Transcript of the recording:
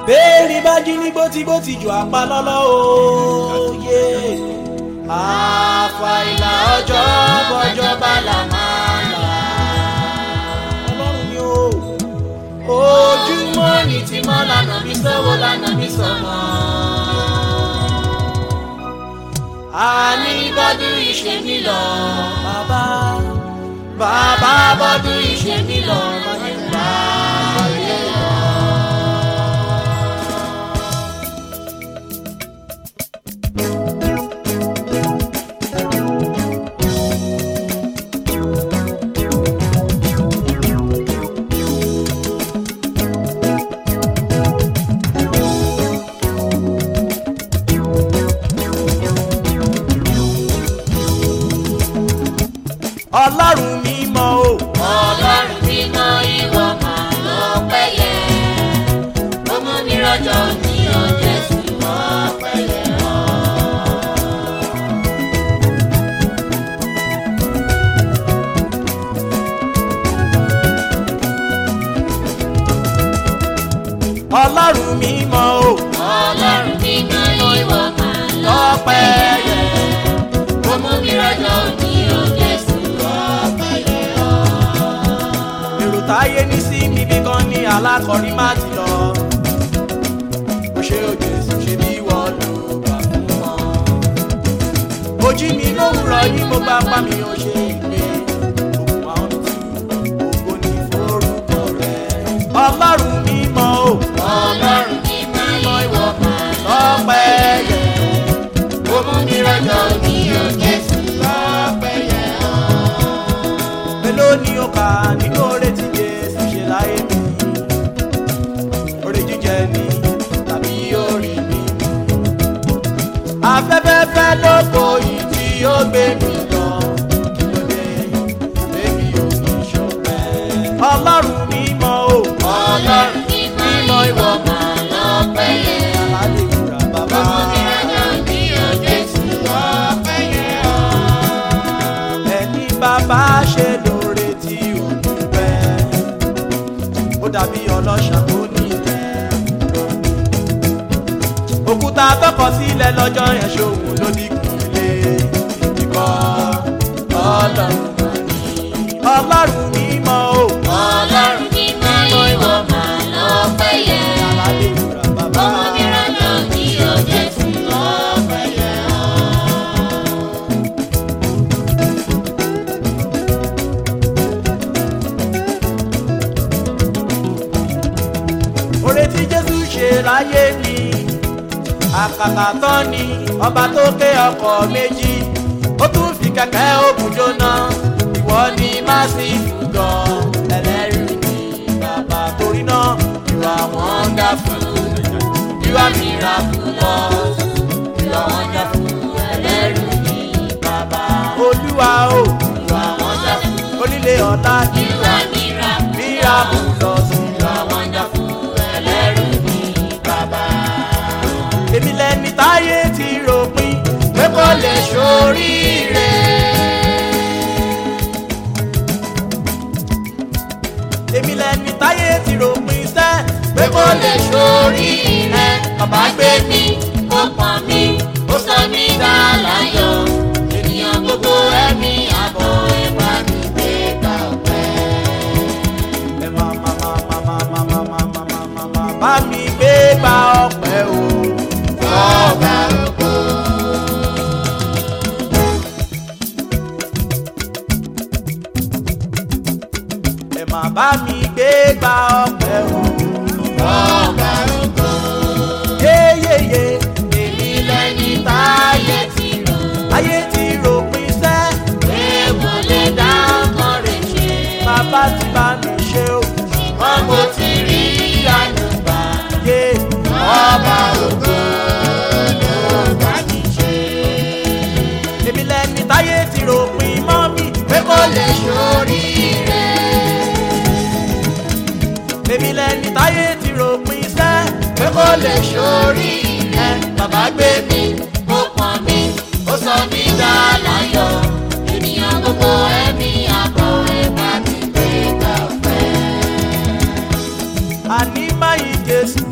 béèrè bá jí ní gbótígbótí jù apá lọ́lọ́ òye àfàìlà ọjọ́ bọ́jọ́ bá là máa là ọlọ́run ni ó ojúmọ́ ní tí mọ́ lànà mi sọ́wọ́ lànà mi sọ̀nà. àní bọ́dún ìṣe mi lọ bàbá bàbá bọ́dún ìṣe mi lọ má ní bá ayé lọ. ọlọ́run mímọ́ o. ọlọ́run mímọ́ ìwọ máa lọ pẹ́yẹ. ó mú mi rọ́jò ní ọjọ́ sí wọ́n pẹ́yẹ ọ́. ọlọ́run mímọ́ o. ọlọ́run mímọ́ ìwọ máa lọ lọ́pẹ́ pẹ́yẹ. ó mú mi rọ́jò ní ọjọ́ sí wọ́n pẹ́yẹ ọ́. èrò táyé ní sí mi bí kan ní alákọ̀rí má ti lọ. mo ṣe òjò èso ṣe bí wọ́n lò gbà fún wọn. ojú mi lówùrọ̀ yìí mo bá pa mi ò ṣe ìgbé. òkun àwọn tù ògo ní forúkọ rẹ̀. ọlọ́run mímọ́ o. ọlọ́run mímọ́ ìwọ máa lọ lọ́pẹ́ yẹ. ó mú mi rọ́jò ní ọjọ́ sí wọ́n pẹ́yẹ ọ́. mélòó ni ó kà nínú oore tí jésù ṣe láyé mi oore jíjẹ ni tàbí orí mi afẹ́fẹ́fẹ́ lóko yìí tí ó gbé mi lọ kí ló dé bébí ò ní ṣọpẹ́ ọlọ́run mímọ́ o ọlọ́run mímọ́ ìwọ máa lọ pẹ́yẹ. aládé ìwúrà bàbá ẹni bàbá ṣe lóore tí ò dúpẹ́ ó dàbí ọlọ́ṣà tó nílẹ̀ òkúta tọkọ sílẹ̀ lọ́jọ́ yẹn ṣòwò ló dínkù lé ìdíkọ́ ọlọ́run mà ní ọlọ́run mímọ́ o aládé ìwúrà bàbá oore tí jésù ṣe láyé mi àkàtà tán ni ọba tó ké ọkọ̀ méjì ó tún fi kẹ̀kẹ́ òkun jóná ìwọ ni másìfù gan ẹlẹ́rìí ni bàbá torí náà you are wonderful you are miraculous you are wonderful ẹlẹ́rìí ni bàbá olúwa o you are wonderful onílé ọ̀la you are miraculous you are wonderful ẹlẹ́rìí ni bàbá èmi lẹni táyé ti ròpin pé kò lè ṣoríire. èmi lẹni táyé ti ròpin sẹ́ pé kò lè ṣoríire. bàbá gbé mi Ó pọ̀n mi, ó sọ mí dá láyọ̀. Ènìyàn gbogbo ẹ̀mí àbọ̀ ẹ̀bá mi gbé gbà ọ̀pẹ́. ẹ máa máa máa máa máa máa máa máa máa máa máa máa bá mi gbé gba ọpẹ́ o. Ọba ògo. ẹ máa bá mi gbé gba ọpẹ́ o. Ọba ògo. yéyéyé èmi lẹni táyé Ayé ti rò ayé ti ròpin sẹ́. pé mo lè dá ọkàn rẹ̀ ṣe. bàbá ti bá mi ṣe o. Ṣùgbọ́n mo ti rí àánú gbà. yé Ọba ògo ló bá mi ṣe. èmi lẹni táyé ti ròpin mọ́ mi pé kò lè ṣoríire. èmi lẹni táyé ti ròpin sẹ́ pé kò lè ṣoríire. bàbá gbé mi Ó pọ̀n mi, ó sọ mí dá láyọ̀. Ènìyàn gbogbo ẹ̀mí àbọ̀ ẹ̀bá mi gbé gbà ọ̀pẹ́. àní máyì jésù